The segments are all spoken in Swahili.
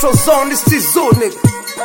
Central Zone, this is Zoo, nigga.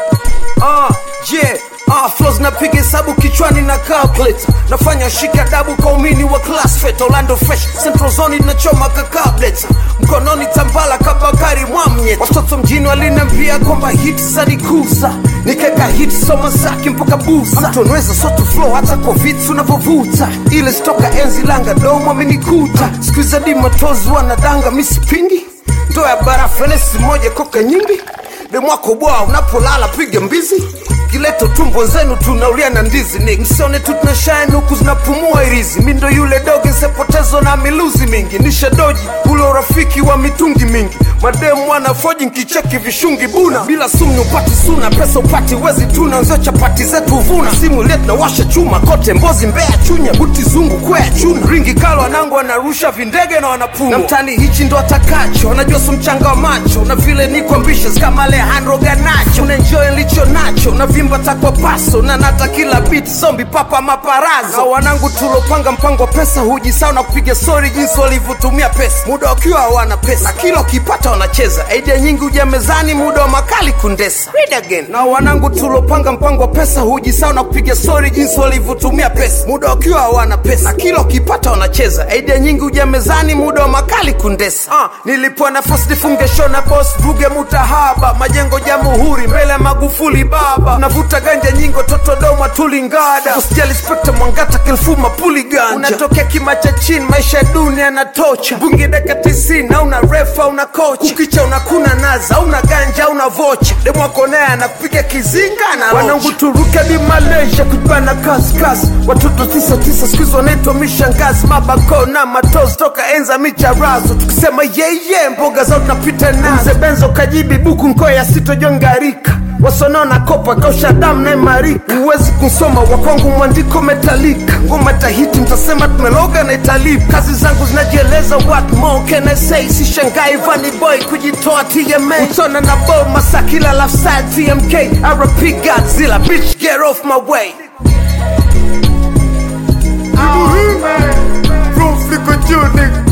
Ah, yeah. Ah, flows napiga hesabu kichwani na calculator nafanya shika dabu kwa umini wa class fet Orlando fresh Central Zone inachoma kakableta mkononi tambala kabakari mwamye watoto mjini waliniambia kwamba hit zanikuza nikeka hit soma zake mpaka busa mtonweza soto flow hata kwa vitu unavyovuta ile stoka enzi langa domo amenikuta skuiza di matozi wanadanga misipingi ndoa ya barafu enesi moja koka nyingi demwako bwa unapolala piga mbizi kileto tumbo zenu tunaulia na ndizi ni msione tu tunashine huku zinapumua irizi mi ndo yule doge nsepotezwa na miluzi mingi nisha doji ule urafiki wa mitungi mingi mademu wanafoji nkicheki vishungi buna bila sumu upati suna pesa upati wezi tuna nzio chapati zetu vuna simu ile tunawasha chuma kote mbozi mbea chunya buti zungu kwea chuna ringi kalo wanangu wanarusha vindege na wanapumua na mtani hichi ndo atakacho wanajua su mchanga wa macho na vile niko ambitious kama Alejandro Ganacho unaenjoy nilicho nacho na vimba takwa paso na nata kila beat zombi papa maparazo na wanangu tulopanga mpango wa pesa hujisao na kupiga story jinsi walivyotumia pesa muda wakiwa hawana pesa na kila ukipata wanacheza idea nyingi huja mezani muda wa makali kundesa Read again. na wanangu tulopanga mpango wa pesa hujisao na kupiga story jinsi walivyotumia pesa muda wakiwa hawana pesa na kila ukipata wanacheza idea nyingi huja mezani muda wa makali kundesa ah, nilipewa nafasi nifunge show na boss vuge mutahaba majengo jamhuri mbele ya magufuli baba navuta ganja nyingo toto doma tulingada usijali spekta mwangata kilfuma puli ganja unatokea kima cha chini maisha ya dunia yanatocha bunge daka tisini auna refa una kocha ukicha unakuna naza auna ganja auna vocha demwako naye anakupiga kizinga na wanangu turuke di malaysia kujibana kaskasi watoto tisa tisa skuizi wanaitwa mishangazi mabako na matozi toka enza micharazo tukisema yeye mboga zao tunapita nazo mzee benzo kajibi buku nkoya sitojongarika wasonona kopa kausha damu na imarika huwezi kusoma wakwangu mwandiko metalika ngoma tahiti mtasema tumeloga na italipa kazi zangu zinajieleza what more can I say si shangai vani boy kujitoa TMA utona na bo masakila lafside TMK RP Godzilla bitch get off my way Roof liko juu nigga